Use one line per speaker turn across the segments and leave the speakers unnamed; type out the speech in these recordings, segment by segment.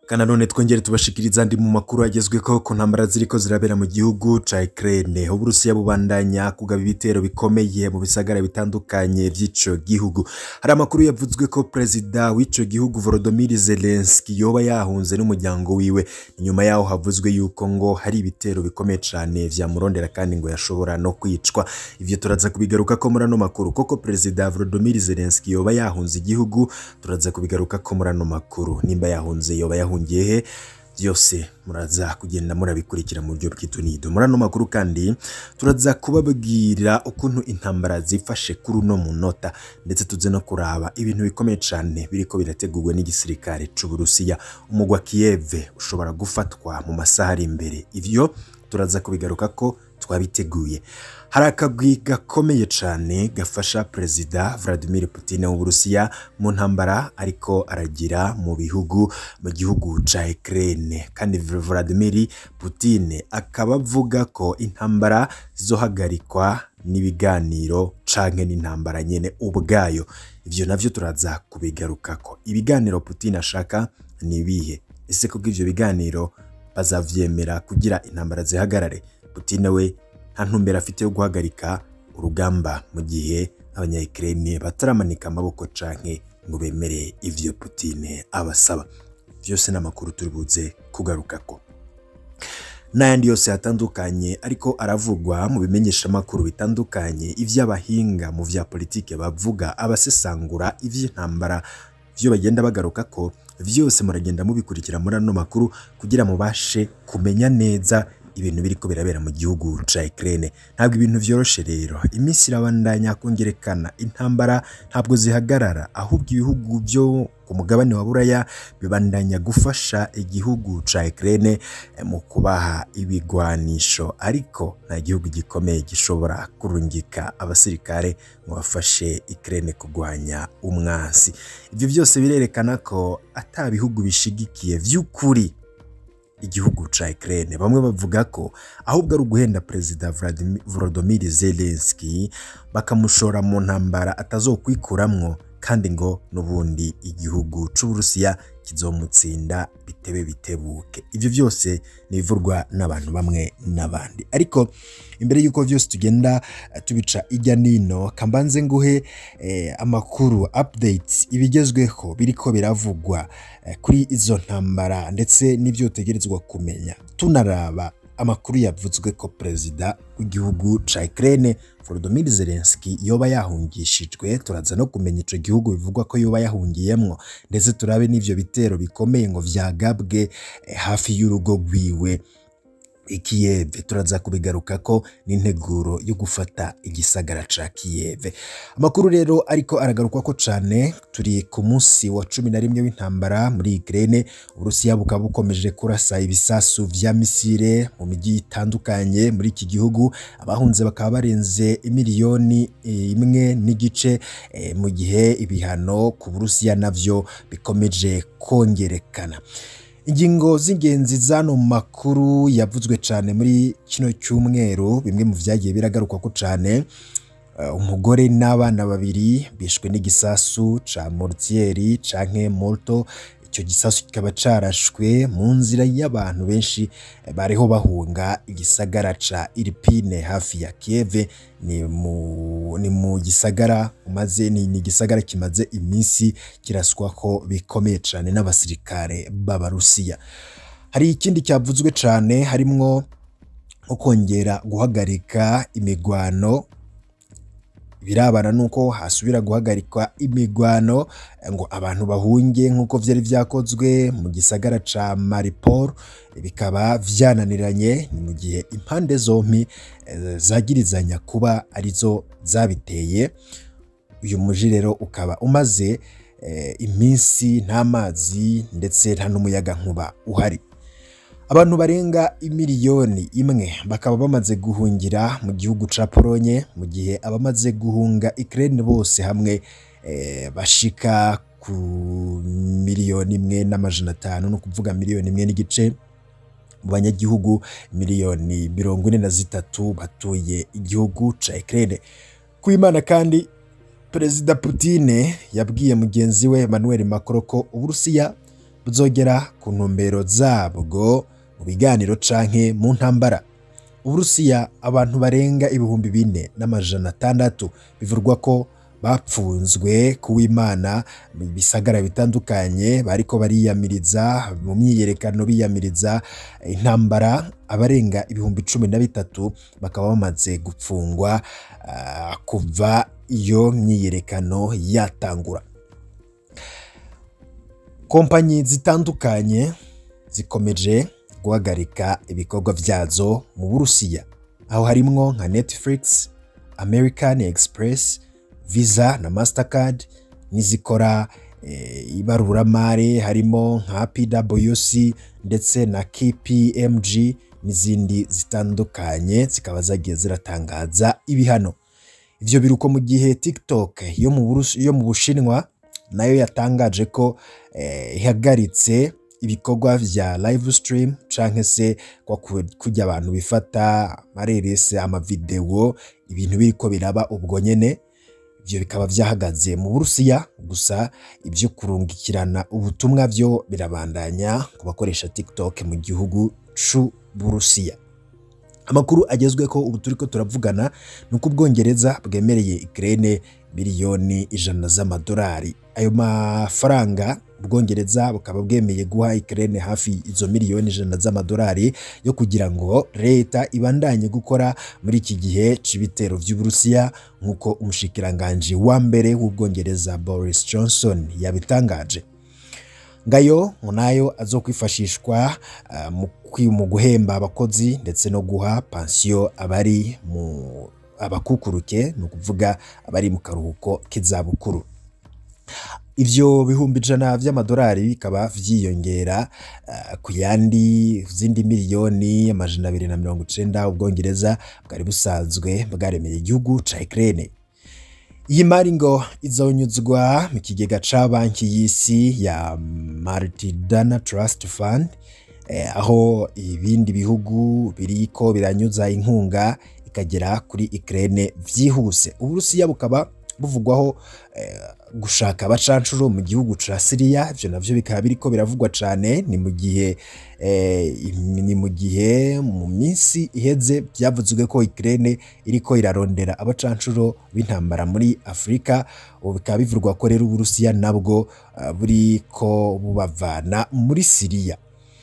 Kana none twongere tubashikiriza andi mu makuru agezweho ku ntambara ziriko zirabera mu gihugu ca Ukraine. Uburusiya bubandanya kugaba ibitero bikomeye mu bisagara bitandukanye vy'ico gihugu. Hari amakuru yavuzwe ko perezida w'ico gihugu Volodymyr Zelensky yoba yahunze n'umuryango wiwe. Inyuma yaho havuzwe yuko ngo hari ibitero bikomeye cane vyamurondera kandi ngo yashobora no kwicwa. Ivyo turaza kubigaruka ko muri ano makuru koko perezida Volodymyr Zelensky yoba yahunze igihugu turaza kubigaruka ko muri ano makuru nimba yahunze yoba yahungiye he byose muraza kugenda murabikurikira mu buryo bw'itunido muri ano makuru kandi turaza kubabwira ukuntu intambara zifashe kuri uno munota ndetse tuze no kuraba ibintu bikomeye cyane biriko birategurwa n'igisirikare c'Uburusiya umugwa Kiev ushobora gufatwa mu masaha ari imbere ivyo turaza kubigaruka ko twabiteguye hari akagwi gakomeye cyane gafasha perezida Vladimir Putin w'Uburusiya mu ntambara ariko aragira mu bihugu mu gihugu ca Ukraine kandi Vladimir Putin akaba avuga ko intambara zizohagarikwa n'ibiganiro canke n'intambara nyene ubwayo ivyo navyo turaza kubigarukako ibiganiro Putin ashaka ni ibihe ese kubwo ivyo biganiro bazavyemera kugira intambara zihagarare Putin we nta ntumbero afite yo guhagarika urugamba mu gihe abanyayikirene bataramanika amaboko canke ngo bemere ivyo Putin abasaba vyose n'amakuru turi buze kugarukako n'ayandi yose yatandukanye ariko aravugwa mu bimenyesha amakuru bitandukanye ivy'abahinga mu vya politike bavuga abasesangura ivy'intambara vyo bagenda bagaruka ko vyose muragenda mubikurikira muri ano makuru kugira mubashe kumenya neza ibintu biriko birabera mu gihugu ca Ukraine ntabwo ibintu vyoroshe rero iminsi irabandanya kongerekana intambara ntabwo zihagarara ahubwo ibihugu byo ku mugabane wa Buraya bibandanya gufasha igihugu ca Ukraine mu kubaha ibigwanisho ariko nta gihugu gikomeye gishobora kurungika abasirikare ngo bafashe Ukraine kugwanya umwansi ivyo byose birerekana ko ata bihugu bishigikiye vy'ukuri igihugu ca Ukraine bamwe bavuga ko ahubwo ari uguhenda perezida Volodymyr Zelensky bakamushora mu ntambara atazokwikuramwo kandi ngo n'ubundi igihugu c'Uburusiya kizomutsinda bitebe bitebuke ivyo byose nibivurwa n'abantu bamwe n'abandi ariko imbere y'uko vyose tugenda tubica ijya nino kambanze nguhe eh, amakuru updates ibigezweho biriko biravugwa eh, kuri izo ntambara ndetse n'ivyo utegerezwa kumenya tunaraba amakuru yavuzwe ko perezida w'igihugu ca Ukraine Volodymyr Zelensky yoba yahungishijwe turaza no kumenya ico gihugu bivugwa ko yoba yahungiyemwo ndetse turabe n'ivyo bitero bikomeye ngo vyagabwe eh, hafi y'urugo rwiwe Kiev turaza kubigaruka ko n'integuro yo gufata igisagara ca Kiev amakuru rero ariko aragarukwa ko cane turi ku munsi wa cumi na rimwe w'intambara muri Ukraine Uburusiya bukaba bukomeje kurasa ibisasu vya misile mu miji itandukanye muri iki gihugu abahunze bakaba barenze miliyoni imwe n'igice e, mu gihe ibihano ku Burusiya navyo bikomeje kongerekana ingingo z'ingenzi zano makuru yavuzwe cyane muri kino cyumweru bimwe mu vyagiye biragaruka ko cyane uh, umugore n'abana babiri bishwe n'igisasu ca mortieri canke molto icyo gisasu kikaba carashwe mu nzira y'abantu benshi bariho bahunga igisagara ca Irpine hafi ya Kiev ni mu, ni mu gisagara umaze ni, ni gisagara kimaze iminsi kiraswa ko bikomeye cyane n'abasirikare b'Abarusiya hari ikindi cyavuzwe cyane harimwo nko kongera guhagarika imigwano birabana nuko hasubira guhagarikwa imigwano ngo abantu bahunge nk'uko vyari vyakozwe mu gisagara ca Mariupol bikaba vyananiranye ni mu gihe impande zompi zagirizanya kuba arizo zabiteye uyu muji rero ukaba umaze e, iminsi nta mazi ndetse nta n'umuyaga nkuba uhari abantu barenga imiliyoni imwe bakaba bamaze guhungira mu gihugu ca Polonye mu gihe abamaze guhunga Ukraine bose hamwe e, bashika ku miliyoni imwe n'amajana atanu no kuvuga miliyoni imwe n'igice mu banyagihugu miliyoni mirongo ine na zitatu batuye igihugu ca Ukraine ku Imana kandi Perezida Putin yabwiye mugenzi we Emmanuel Macron ko Uburusiya buzogera ku ntumbero zabwo mu biganiro canke mu ntambara uburusiya abantu barenga ibihumbi bine n'amajana atandatu bivurwa ko bapfunzwe kuw'imana mu bisagara bitandukanye bariko bariyamiriza mu myiyerekano biyamiriza intambara abarenga ibihumbi cumi na bitatu bakaba bamaze gupfungwa ah, kuva iyo myiyerekano yatangura kompanyi zitandukanye zikomeje guhagarika ibikorwa vyazo mu burusiya aho harimwo nka netflix american express visa na mastercard n'izikora eh, ibaruramari harimo nka pwc ndetse na kpmg n'izindi zitandukanye zikaba zagiye ziratangaza ibihano ivyo biruko mu gihe tiktok yo mu Burusi- yo mu bushinwa nayo yatangaje ko eh, ihagaritse ibikorwa vya live stream canke se kwa ku- kurya abantu bifata amarerese amavideo ibintu biriko biraba ubwo nyene ivyo bikaba vyahagaze mu burusiya gusa ibyo kurungikirana ubutumwa vyo birabandanya ku bakoresha tiktok mu gihugu c'u burusiya amakuru agezwe ko ubu turiko turavugana ni uko ubwongereza bwemereye Ukraine miliyoni ijana z'amadolari ayo mafaranga ubwongereza bukaba bwemeye guha Ukraine hafi izo miliyoni ijana z'amadolari yo kugira ngo leta ibandanye gukora muri iki gihe c'ibitero vy'uburusiya nk'uko umushikiranganji wa mbere w'ubwongereza Boris Johnson yabitangaje ngayo ngo nayo azokwifashishwa ah, mu kwi- mu guhemba abakozi ndetse no guha pansiyo abari mu abakukuruke ni ukuvuga abari mu karuhuko k'izabukuru ivyo bihumbi ijana vy'amadolari bikaba vyiyongera ah, ku yandi zindi miliyoni amajana abiri na mirongo icenda ubwongereza bwari busanzwe bwaremereye igihugu ca Ukraine iyi mari ngo izonyuzwa mu kigega ca banki y'isi ya Multidana Trust Fund eh, aho ibindi bihugu biriko biranyuza inkunga ikagera kuri Ukraine vyihuse uburusiya bukaba buvugwaho eh, gushaka abacancuro mu gihugu ca Syria ivyo navyo bikaba biriko biravugwa cane ni mu gihe eh, im- ni mu gihe mu minsi iheze byavuzwe ko Ukraine iriko irarondera abacancuro b'intambara muri Afurika ubu bikaba bivurwa ko rero uburusiya nabwo ah, buriko bubavana muri Syria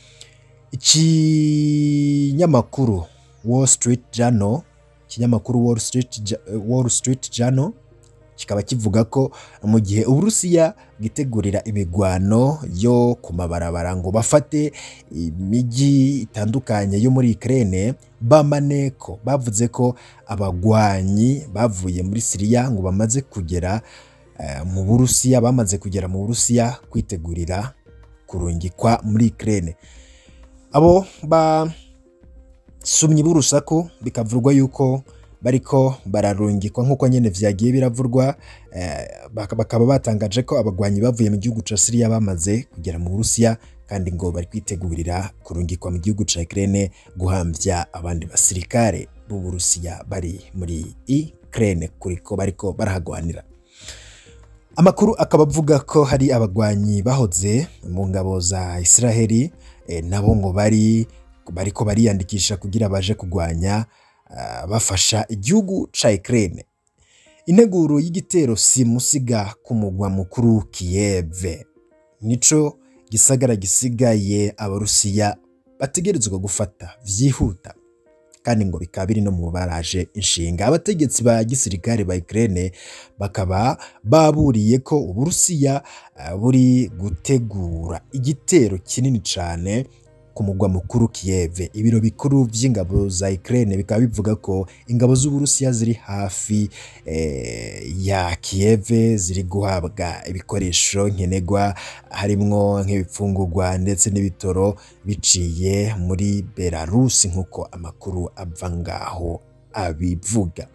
ikinyamakuru Wall Street Journal ikinyamakuru Wall Street, Ja- Wall Street Journal kikaba kivuga ko mu gihe uburusiya bwitegurira imigwano yo ku mabarabara ngo bafate imijyi itandukanye yo muri Ukraine bamaneko bavuze ko abagwanyi bavuye muri Syria ngo bamaze kugera eh, mu Burusiya bamaze kugera mu Burusiya kwitegurira kurungikwa muri Ukraine abo basumyi b'urusaku bikavurwa yuko bariko bararungikwa nk'uko nyene vyagiye biravurwa eh, baka- bakaba batangaje ko abagwanyi bavuye mu gihugu ca Syria bamaze kugera mu Burusiya kandi ngo bari kwitegurira kurungikwa mu gihugu ca Ukraine guhamvya abandi basirikare b'u Burusiya bari muri Ukraine kuriko bariko barahagwanira amakuru akaba avuga ko hari abagwanyi bahoze mu ngabo za Israheli eh, nabo ngo bari bariko bariyandikisha kugira baje kugwanya ah, bafasha igihugu ca Ukraine integuro y'igitero simusiga ku mugwa mukuru Kiev nico gisagara gisigaye abarusiya bategerezwa gufata vyihuta kandi ngo bikaba biri no mu baraje inshinga abategetsi ba gisirikare ba Ukraine bakaba baburiye ko uburusiya ah, buri gutegura igitero kinini cane ku mugwa mukuru Kiev ibiro bikuru vy'ingabo za Ukraine bikaba bivuga ko ingabo z'uburusiya ziri hafi eh, ya Kiev ziri guhabwa ibikoresho nkenerwa harimwo nk'ibifungurwa ndetse n'ibitoro biciye muri Belarus nk'uko amakuru ava ngaho abivuga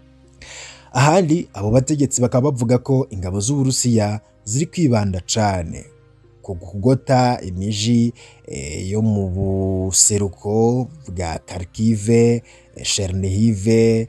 ahandi abo bategetsi bakaba bavuga ko ingabo z'uburusiya ziri kwibanda cane ku kugota imiji eh, yo mu buseruko bwa Kharkiv, eh, Chernihiv,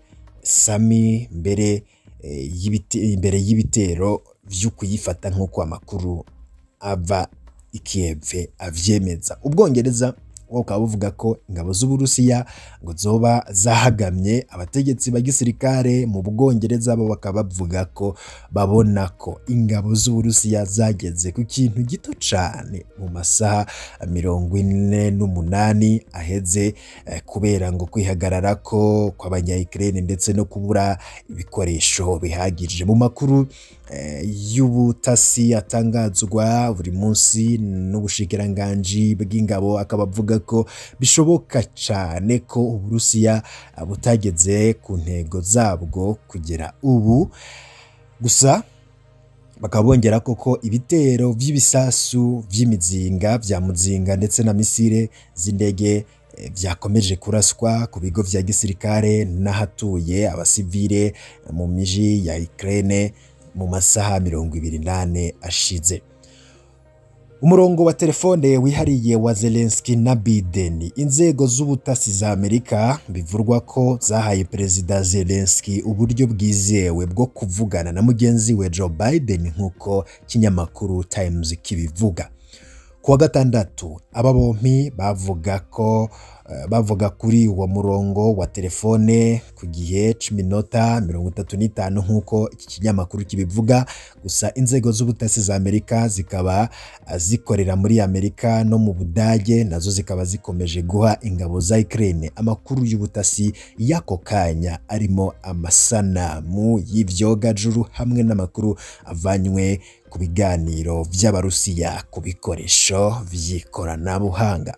Sami mbere eh, y'ibite- imbere y'ibitero vyo kuyifata nk'uko amakuru ava ikiyeve avyemeza ubwongereza bukaba buvuga ko ingabo z'uburusiya ngo zoba zahagamye abategetsi ba gisirikare mu bwongereza bo bakaba bavuga ko babona ko ingabo z'uburusiya zageze ku kintu gito cyane mu masaha mirongo ine n'umunani aheze eh, kubera ngo kwihagarara ko kw'abanyayikirene ndetse no kubura ibikoresho bihagije mu makuru y'ubutasi atangazwa buri munsi n'ubushikiranganji bw'ingabo akaba avuga ko bishoboka cyane ko uburusiya butageze ku ntego zabwo kugera ubu gusa bakaba bongera koko ibitero by'ibisasu by'imizinga bya muzinga ndetse na misile z'indege byakomeje kuraswa ku bigo vya gisirikare n'ahatuye abasivile mu miji ya Ukraine mu masaha mirongo ibiri nane ashize umurongo wa telefone wihariye wa Zelensky na Biden inzego z'ubutasi za Amerika bivurwa ko zahaye perezida Zelensky uburyo bwizewe bwo kuvugana na mugenzi we Joe Biden nk'uko kinyamakuru Times kibivuga kuwa gatandatu aba bompi bavuga ko bavuga kuri uwo murongo wa telefone ku gihe cy'iminota mirongo itatu n'itanu nk'uko iki kinyamakuru kibivuga gusa inzego z'ubutasi za amerika zikaba zikorera muri amerika no mu budage nazo zikaba zikomeje guha ingabo za Ukraine amakuru y'ubutasi y'ako kanya arimo amasanamu y'ibyogajuru hamwe n'amakuru avanywe ku biganiro by'abarusiya ku bikoresho by'ikoranabuhanga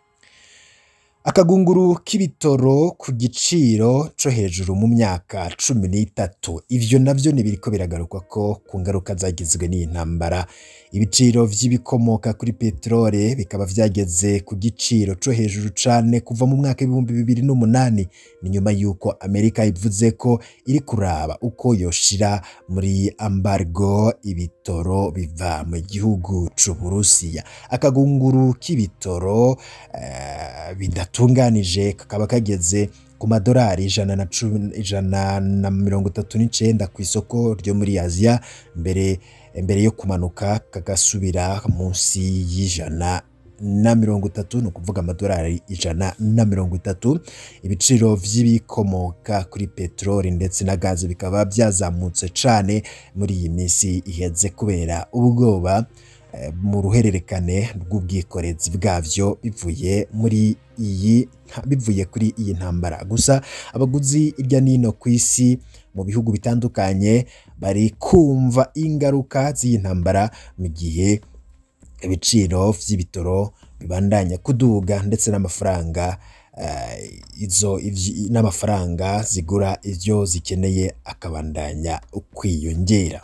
akagunguru k'ibitoro ku giciro cyo hejuru mu myaka cumi n'itatu ivyo navyo ntibiriko biragaruka ko ku ngaruka zagizwe n'iyi ntambara ibiciro vy'ibikomoka kuri peterole bikaba vyageze ku giciro co hejuru cane kuva mu mwaka w'ibihumbi bibiri n'umunani ni nyuma y'uko amerika ivuze ko iri kuraba uko yoshira muri ambargo ibitoro biva mu gihugu c'uburusiya akagunguru k'ibitoro uh, bidatunganije kakaba kageze ku madolari ijana na cumi ijana na mirongo itatu n'icenda ku isoko ryo muri aziya mbere mbere yo kumanuka kagasubira munsi y'ijana na mirongo itatu ni ukuvuga amadolari ijana na mirongo itatu ibiciro vy'ibikomoka kuri peteroli ndetse na gaze bikaba byazamutse cane muri iyi minsi iheze kubera ubwoba mu ruhererekane rw'ubwikorezi bwavyo bivuye muri iyi bivuye kuri iyi ntambara gusa abaguzi irya nino ku isi mu bihugu bitandukanye bari kumva ingaruka z'iyi ntambara mu gihe ibiciro vy'ibitoro bibandanya kuduga ndetse n'amafaranga uh, izo n'amafaranga zigura ivyo zikeneye akabandanya kwiyongera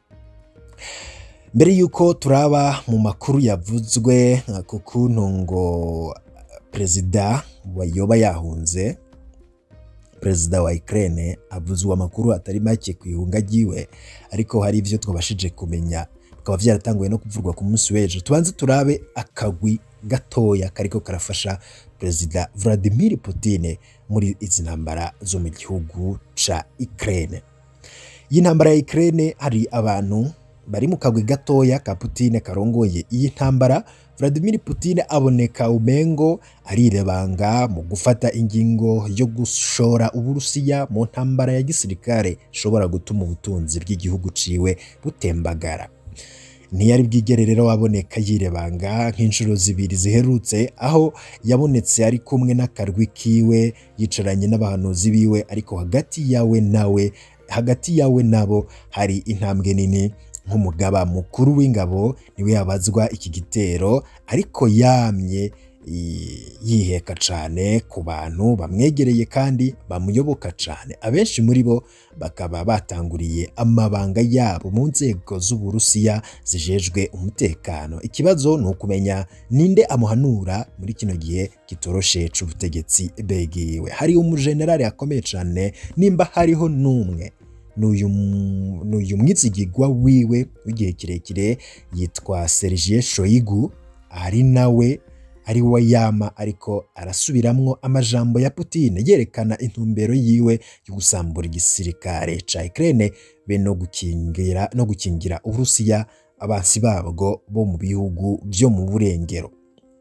mbere y'uko turaba mu makuru yavuzwe ku kuntu ngo perezida wayoba yahunze perezida wa Ukraine avuzwe amakuru atari make ku ihunga ryiwe ariko hari ivyo twabashije kumenya bikaba vyaratanguye no kuvurwa ku munsi w'ejo tubanze turabe akagwi gatoya kariko karafasha perezida Vladimir Putin muri izi ntambara zo mu gihugu ca Ukraine iyi ntambara ya Ukraine hari abantu bari mu kagwi gatoya ka Putin karongoye iyi ntambara Vladimir Putin aboneka umengo arirebanga mu gufata ingingo yo gushora Uburusiya mu ntambara ya gisirikare ishobora gutuma ubutunzi bw'igihugu ciwe butembagara ntiyari bwigere rero waboneka yirebanga nk'inshuro zibiri ziherutse aho yabonetse ari kumwe n'akarwi kiwe yicaranye n'abahanuzi biwe ariko hagati yawe nawe hagati yawe nabo hari intambwe nini nk'umugaba mukuru w'ingabo niwe yabazwa iki gitero ariko yamye yiheka cyane ku bantu bamwegereye kandi bamuyoboka cyane abenshi muri bo bakaba batanguriye amabanga yabo mu nzego z'uburusiya zijejwe umutekano ikibazo ni ukumenya ninde amuhanura muri kino gihe kitoroshe c'ubutegetsi begiwe hari umujenerali akomeye cyane nimba hariho n'umwe n'uyu mwizigigwa wiwe w'igihe kirekire yitwa Sergei Shoigu ari nawe ari we yama ariko arasubiramwo amajambo ya Putin yerekana intumbero yiwe yo gusambura igisirikare ca Ukraine be no gukingira no gukingira Uburusiya abansi babwo bo mu bihugu byo mu burengero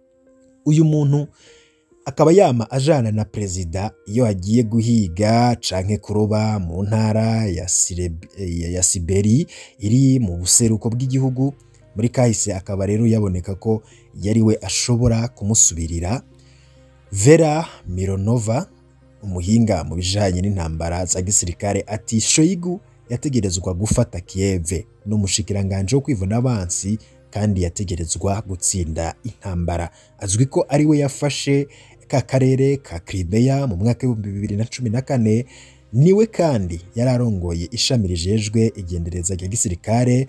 uyu muntu akaba yama ajana na perezida iyo agiye guhiga canke kuroba mu ntara ya, Sireb- ya ya Siberi iri mu buseruko bw'igihugu muri kahise akaba rero yaboneka ko yari we ashobora kumusubirira Vera Mironova umuhinga mu bijanye n'intambara za gisirikare ati Shoigu yategerezwa gufata Kiev n'umushikiranganje wo kwivuna abansi kandi yategerezwa gutsinda intambara azwi ko ari we yafashe ka karere ka Crimea mu mwaka w'ibihumbi bibiri na cumi na kane niwe kandi yari arongoye ishami rijejwe igendereza rya gisirikare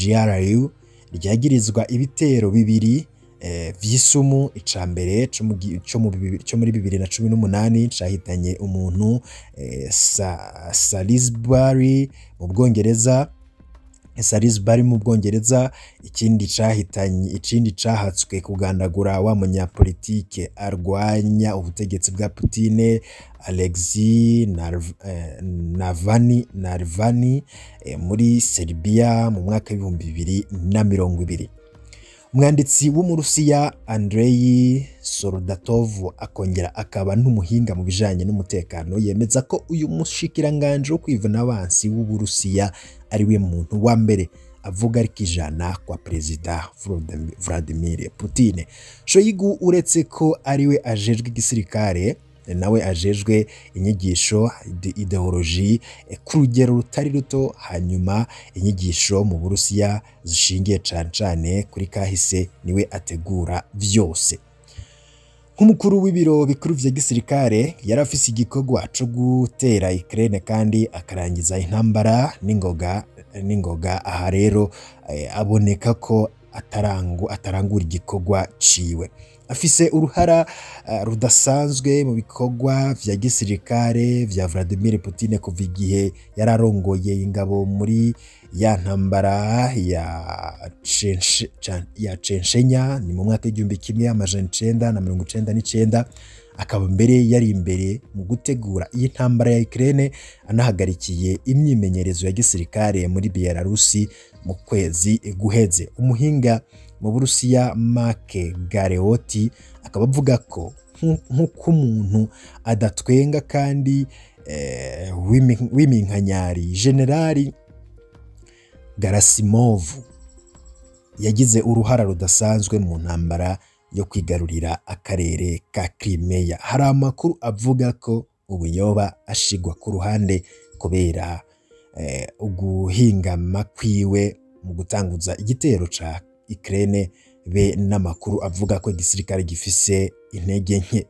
GRU ryagirizwa ibitero bibiri eh, vy'isumu ica mbere co mu gi- co mu bibi- co muri bibiri na cumi n'umunani cahitanye umuntu eh, Sa- Salisbury mu Bwongereza Salisbury mu Bwongereza ikindi cahitanye ikindi cahatswe kugandagura wa munyapolitike arwanya ubutegetsi bwa Putine Alexei Narv- eh, Navalny Navalny eh, muri Serbia mu mwaka w'ibihumbi bibiri na mirongo ibiri umwanditsi w'umurusiya Andrei Soldatov akongera akaba n'umuhinga mu bijanye n'umutekano yemeza ko uyu mushikiranganje wo kwivuna abansi w'uburusiya ari we muntu wa mbere avuga ariko ijana kwa perezida Volodym- Vladimir Putin Shoigu uretse ko ari we ajejwe igisirikare nawe ajejwe inyigisho ide- ideoloji eh, ku rugero rutari ruto hanyuma inyigisho mu burusiya zishingiye cane cane kuri kahise niwe ategura vyose nk'umukuru w'ibiro bikuru vya gisirikare yari afise igikorwa co gutera Ukraine kandi akarangiza intambara n'ingoga n'ingoga aha rero eh, aboneka ko atarangu atarangura igikorwa ciwe afise uruhara eh, rudasanzwe mu bikorwa vya gisirikare vya Vladimir Putin kuva igihe yari arongoye ingabo muri ya ntambara ya Chenshe- Cha- ya Censhenya ni mu mwaka w'igihumbi kimwe amajana icenda na mirongo icenda n'icenda akaba mbere yari imbere mu gutegura iyi ntambara ya Ukraine anahagarikiye imyimenyerezo ya gisirikare muri Belarusi mu kwezi guheze umuhinga mu Burusiya Mark Galeotti akaba avuga ko nku- nk'uko umuntu adatwenga kandi eh, w'imi- w'iminkanyari generali Garasimovu yagize uruhara rudasanzwe mu ntambara yo kwigarurira akarere ka Crimea. Hari amakuru avuga ko ubuyoba ashigwa ku ruhande kubera eh, uguhingama kwiwe mu gutanguza igitero ca Ukraine be n'amakuru avuga ko igisirikare gifise intege nke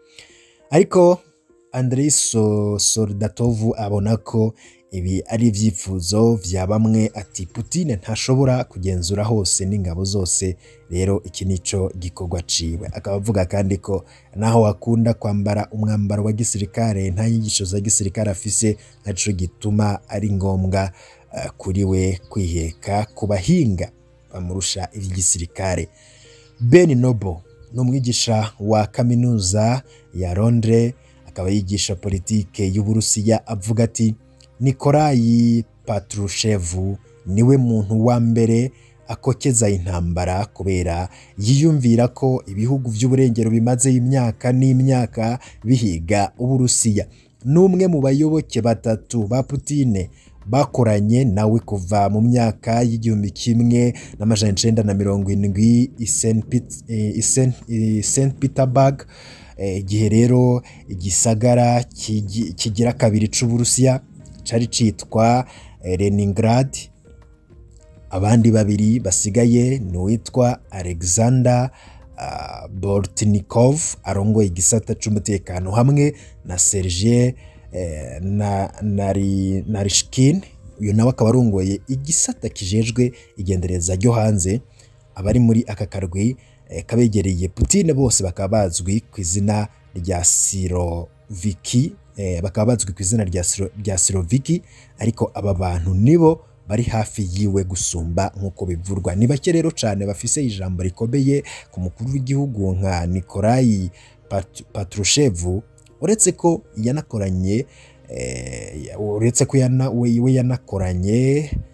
ariko Andrei So- Soldatov abona ko ibi ari ibyifuzo vya bamwe ati Putin ntashobora kugenzura hose n'ingabo zose rero iki nico gikorwa ciwe akaba avuga kandi ko naho akunda kwambara umwambaro wa gisirikare nta nyigisho za gisirikare afise naco gituma ari ngombwa eh, kuri we kwiheka ku bahinga bamurusha ivy'igisirikare Ben Noble ni umwigisha wa kaminuza ya Londres akaba yigisha politike y'Uburusiya avuga ati Nikolayi Patrushevu niwe muntu wa mbere akokeza intambara kubera yiyumvira ko ibihugu by'uburengero bimaze imyaka n'imyaka bihiga Uburusiya n'umwe mu bayoboke batatu ba Putine bakoranye nawe kuva mu myaka y'igihumbi kimwe n'amajana icenda na mirongo indwi i Saint Pet- eh, i Saint- i Saint Petersburg Eh, igihe rero igisagara kigi- kigira kabiri c'Uburusiya cari citwa eh, Leningrad abandi babiri basigaye ni uwitwa Alexander uh, Bortnikov arongoye igisata c'umutekano hamwe na Sergei eh, na, nari, Narishkin uyu nawe akaba arongoye igisata kijejwe igendereza ryo hanze abari muri aka karwi eh, kabegereye Putin bose bakaba bazwi ku izina rya Siroviki eh, bakaba bazwi ku izina rya, Siro, rya Siroviki ariko aba bantu nibo bari hafi yiwe gusumba nk'uko bivurwa ni bake rero cyane bafise ijambo rikomeye ku mukuru w'igihugu nka Nikolayi Pat- Patrushevu uretse ko yanakoranye eh, uretse ko yana, we, we yanakoranye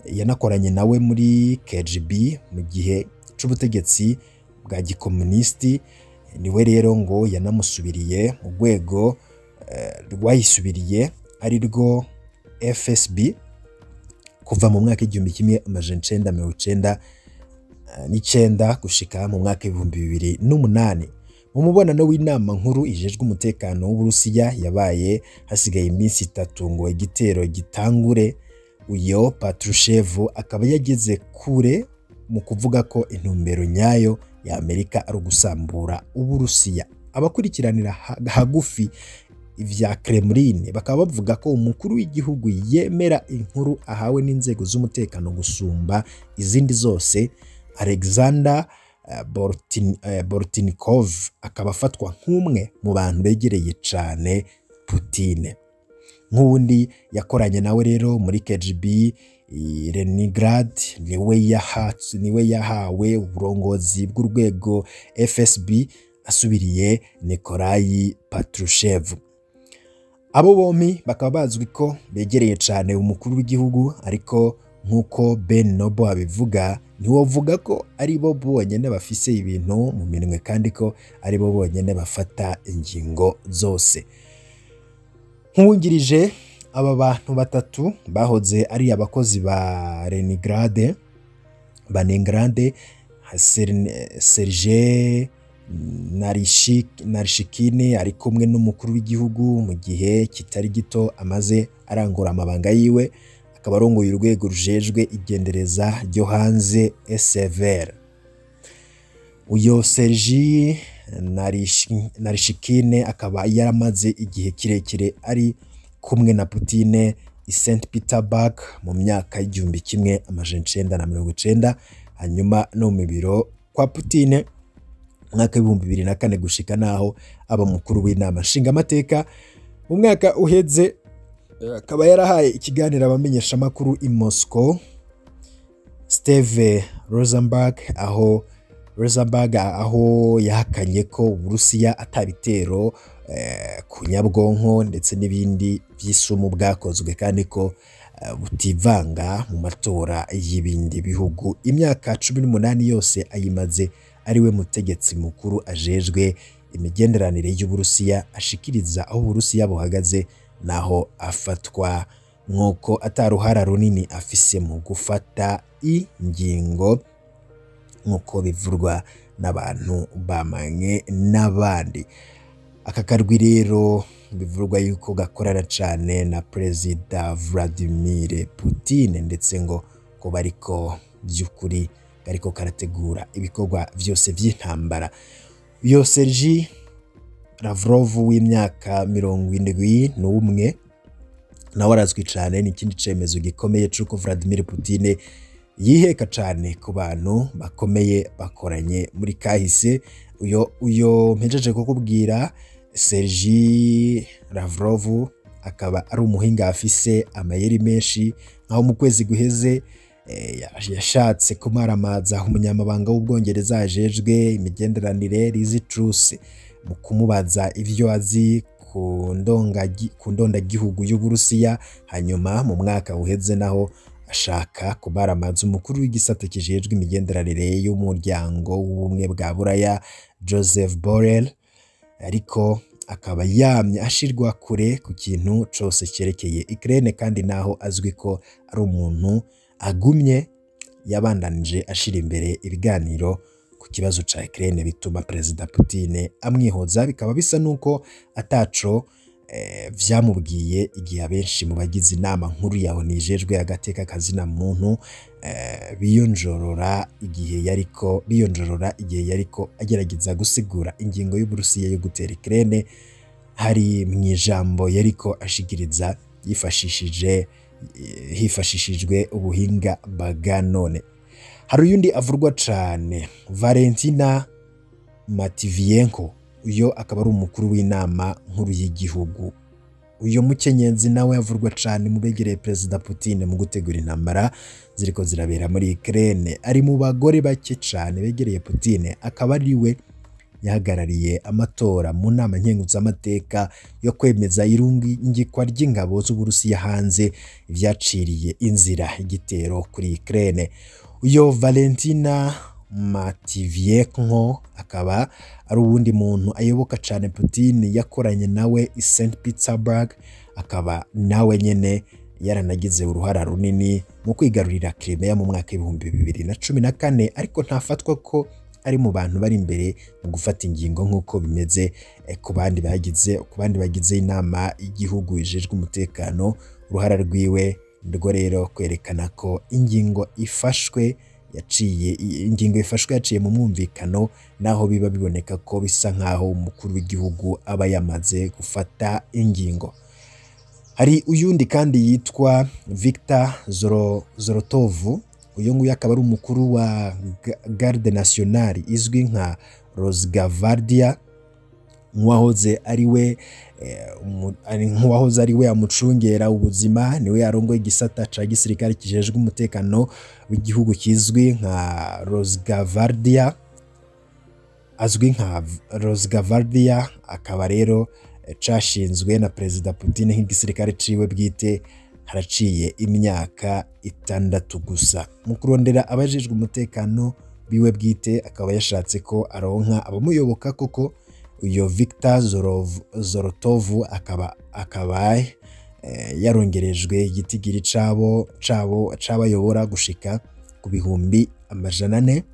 yanakoranye nawe muri KGB mu gihe c'ubutegetsi bwa gikomunisiti niwe rero ngo yanamusubiriye mu rwego rwayisubiriye ari rwo FSB kuva mu mwaka igihumbi kimwe amajana icenda mirongo icenda n'icenda gushika mu mwaka ibihumbi bibiri n'umunani mu mubonano w'inama nkuru ijejwe umutekano w'Uburusiya yabaye hasigaye iminsi itatu ngo igitero gitangure uyo Patrushev akaba yageze kure mu kuvuga ko intumbero nyayo ya Amerika ari ugusambura Uburusiya abakurikiranira hagufi ivya Kremlin bakaba bavuga ko umukuru w'igihugu yemera inkuru ahawe n'inzego z'umutekano gusumba izindi zose Alexander Bortin, Bortnikov akaba afatwa nk'umwe mu bantu begereye cyane Putine nk'uwundi yakoranye nawe rero muri KGB Leningrad niwe yahatse niwe yahawe uburongozi bw'urwego FSB asubiriye Nikolai Patrushev abo bombi bakaba bazwi ko begereye cyane umukuru w'igihugu ariko nk'uko Ben Noble abivuga ntiwovuga ko ari bo bonyine bafise ibintu mu minwe kandi ko ari bo bonyine bafata ingingo zose nk'uwungirije aba bantu batatu bahoze ari abakozi ba Leningrad ba Leningrad Serge Narishikine ari kumwe n'umukuru w'igihugu mu gihe kitari gito amaze arangura amabanga yiwe akaba arongoye urwego rujejwe igendereza ryo hanze SVR uyo Sergi Narishikine akaba yaramaze igihe kirekire ari kumwe na Putine i St Petersburg mu myaka y'igihumbi kimwe amajana icenda na mirongo icenda hanyuma no mu biro kwa Putine mwaka w'ibihumbi bibiri na kane gushika naho aba mukuru w'inama nshingamateka mu mwaka uheze akaba yarahaye ikiganiro abamenyeshamakuru i Moscow Steve Rosenberg aho Rosenberg aho yahakanye ko Uburusiya atabitero eh, ku nyabwonko ndetse n'ibindi by'isumu bwakozwe kandi ko eh, butivanga mu matora y'ibindi bihugu imyaka cumi n'umunani yose ayimaze ari we mutegetsi mukuru ajejwe imigenderanire y'Uburusiya ashikiriza aho Uburusiya buhagaze naho afatwa nk'uko ataruhara runini afise mu gufata ingingo nk'uko bivurwa n'abantu bamanye n'abandi aka karwi rero bivurwa yuko gakorana cyane na perezida Vladimir Putin ndetse ngo ko bariko by'ukuri kariko karategura ibikorwa byose by'intambara uyo Sergi Lavrov w'imyaka mirongo indwi n'umwe nawe arazwi cyane ni ikindi cemezo gikomeye c'uko Vladimir Putin yiheka cyane ku bantu bakomeye bakoranye muri kahise uyo uyo mpejeje kukubwira Sergi Lavrov akaba ari umuhinga afise amayeri menshi nkaho mu kwezi guheze eh, yashatse kumaramaza umunyamabanga w'ubwongereza ajejwe imigenderanire Liz Truss mu kumubaza ivyo azi ku ndonga- ku ndondagihugu y'Uburusiya hanyuma mu mwaka uheze naho ashaka kumaramaza umukuru w'igisata kijejwe imigenderanire y'umuryango w'ubumwe bwa Buraya Joseph Borrell ariko akaba yamye ashirwa kure ku kintu cose cyerekeye Ukraine kandi naho azwi ko ari umuntu agumye yabandanije ashira imbere ibiganiro ku kibazo ca Ukraine bituma Perezida Putin amwihoza bikaba bisa nuko ataco eh, vyamubwiye igihe abenshi mu bagize inama nkuru yaho nijejwe agateka kazina muntu eh, biyonjorora igihe yariko biyonjorora igihe yariko agerageza gusigura ingingo y'Uburusiya yo gutera Ukraine hari mu ijambo yariko ashikiriza yifashishije eh, hifashishijwe ubuhinga bwa none hari uyundi avurwa cane Valentina Matviyenko uyo akaba ari umukuru w'inama nkuru y'igihugu uyo mukenyezi nawe avurwa cane mu begereye Perezida Putin mu gutegura intambara ziriko zirabera muri Ukraine ari mu bagore bake cane begereye Putin akaba ari we yahagarariye amatora mu nama nkenguzamateka yo kwemeza irungikwa ry'ingabo z'Uburusiya hanze ivyaciriye inzira igitero kuri Ukraine uyo Valentina Matviyenko akaba ari uwundi muntu ayoboka cane Putin yakoranye nawe i St Petersburg akaba nawe nyene yaranagize uruhara runini mu kwigarurira Crimea mu mwaka w'ibihumbi bibiri na cumi na kane ariko ntafatwa ko ari mu bantu bari imbere mu gufata ingingo nk'uko bimeze ku bandi bagize ku bandi bagize inama y'igihugu ijejwe umutekano uruhara rwiwe rwo rero kwerekana ko ingingo ifashwe yaciye ingingo ifashwe yaciye mu mwumvikano naho biba biboneka ko bisa nk'aho umukuru w'igihugu aba yamaze gufata ingingo hari uyundi kandi yitwa Victor Zoro, Zorotovu uyu nguyu akaba ari umukuru wa Garde Nationale izwi nka Rosgavardia nk'uwahoze ari we nk'uwahoze ari we amucungera ubuzima niwe yarongoye igisata ca gisirikare kijejwe umutekano w'igihugu kizwi nka Rosgavardia azwi nka Rosgavardia akaba rero cashinzwe na Perezida Putin nk'igisirikare ciwe bwite haraciye imyaka itandatu gusa mu kurondera abajejwe umutekano biwe bwite akaba yashatse ko aronka abamuyoboka koko uyo Victor Zorov, Zorotovu akaba akaba eh, yarongerejwe igitigiri cabo cabo cabayobora gushika ku bihumbi amajana ane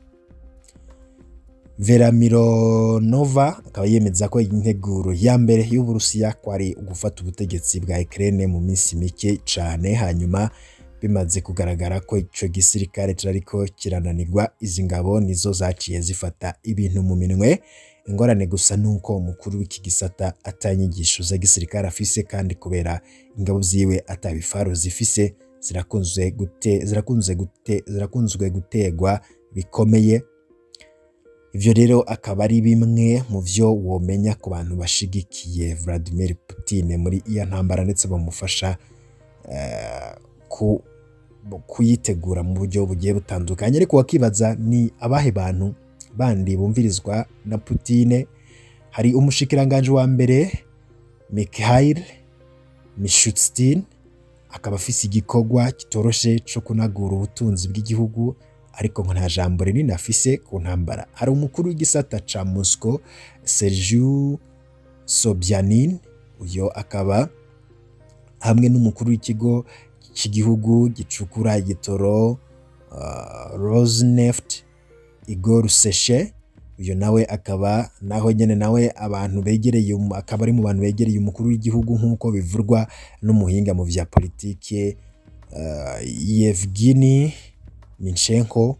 Vera Mironova akaba yemeza ko integuro ya mbere y'Uburusiya kwari ugufata ubutegetsi bwa Ukraine mu minsi mike cane hanyuma bimaze kugaragara ko ico gisirikare kirariko kirananirwa izi ngabo nizo zaciye zifata ibintu mu minwe ingorane gusa nuko umukuru w'iki gisata atanyigisho za gisirikare afise kandi kubera ingabo ziwe atabifaro zifise zirakunzwe gute zirakunze gute zirakunzwe gutegwa bikomeye ivyo rero akaba ari bimwe mu vyo womenya ku bantu bashigikiye Vladimir Putin muri iyo ntambara ndetse bamufasha uh, ku kuyitegura mu buryo bugiye butandukanye ariko wakibaza ni abahe bantu bandi bumvirizwa na Putin hari umushikiranganje wa mbere Mikhail Mishustin akaba afise igikorwa kitoroshe co kunagura ubutunzi bw'igihugu ariko ngo nta jambo rinini afise ku ntambara hari umukuru w'igisata ca Moscow Sergiu Sobyanin uyo akaba hamwe n'umukuru w'ikigo cy'igihugu gicukura igitoro uh, Rosneft Igor Seshe uyu nawe akaba naho nyene nawe abantu begereye akaba ari mu bantu begereye umukuru w'igihugu nk'uko bivurwa n'umuhinga mu vya politike uh, Yevgeny Minchenko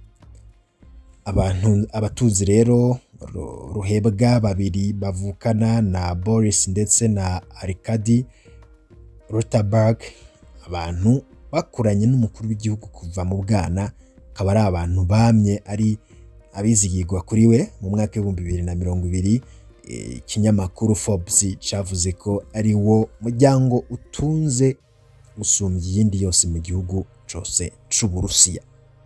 abantu abatuzi rero ruhebwa babiri bavukana na Boris ndetse na Arkady Rotaberg abantu bakuranye n'umukuru w'igihugu kuva mu bwana akaba ari abantu bamye ari abizigirwa kuri we mu mwaka w'ibihumbi bibiri na mirongo ibiri ikinyamakuru Forbes cavuze ko ari wo muryango utunze gusumbya iyindi yose mu gihugu cose c'Uburusiya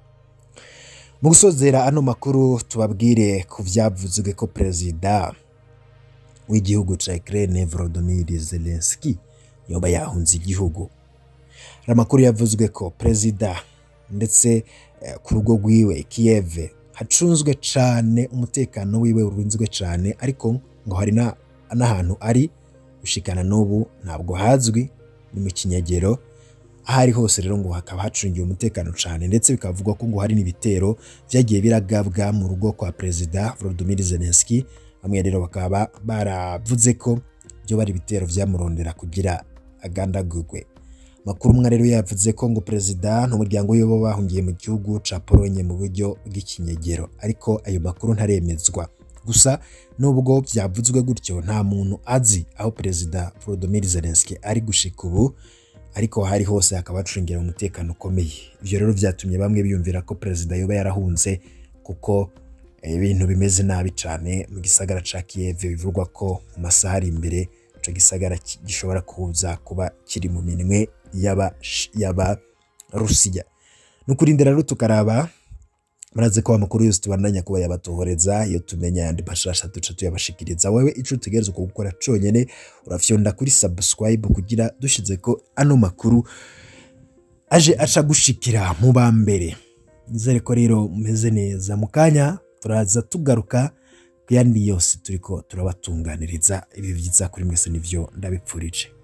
mu gusozera ano makuru tubabwire ku vyavuzwe ko perezida w'igihugu ca Ukraine Volodymyr Zelensky yoba yahunze igihugu hari amakuru yavuzwe ko perezida ndetse eh, ku rugo rwiwe Kiev hacunzwe cane umutekano wiwe urinzwe cane ariko ngo hari n'ahantu ari gushikana n'ubu ntabwo hazwi ni mu kinyagero aho ari hose rero ngo hakaba hacungiwe umutekano cyane ndetse bikavugwa ko ngo hari n'ibitero byagiye biragabwa mu rugo kwa perezida Volodymyr Zelensky bamwe rero bakaba baravuze ko byo bari ibitero byamurondera kugira agandagurwe makuru umwe rero yavuze ko ngo perezida n'umuryango we bo bahungiye mu gihugu ca Polonye mu buryo bw'ikinyegero ariko ayo makuru ntaremezwa gusa nubwo byavuzwe gutyo nta muntu azi aho perezida Volodymyr Zelensky ari gushika ubu ariko hari hose hakaba hacungira umutekano ukomeye ibyo rero byatumye bamwe biyumvira ko perezida yoba yarahunze kuko ibintu bimeze nabi cyane mu gisagara ca Kiev bivugwa ko mu masaha ari imbere ico gisagara gishobora kuza kuba kiri mu minwe yaba yaba Rusiya nukurindira rero tukaraba muraze ko amakuru yose tubandanya kuba yabatohoreza iyo tumenya ayandi mashasha duca tuyabashikiriza wewe ico utegerezwa gukora conyene urafyonda kuri subscribe kugira dushize ko ano makuru aje aca gushikira mu ba mbere nizere ko rero mumeze neza mu kanya turaza tugaruka ku yandi yose turiko turabatunganiriza ibi vyiza kuri mwese nivyo ndabipfurije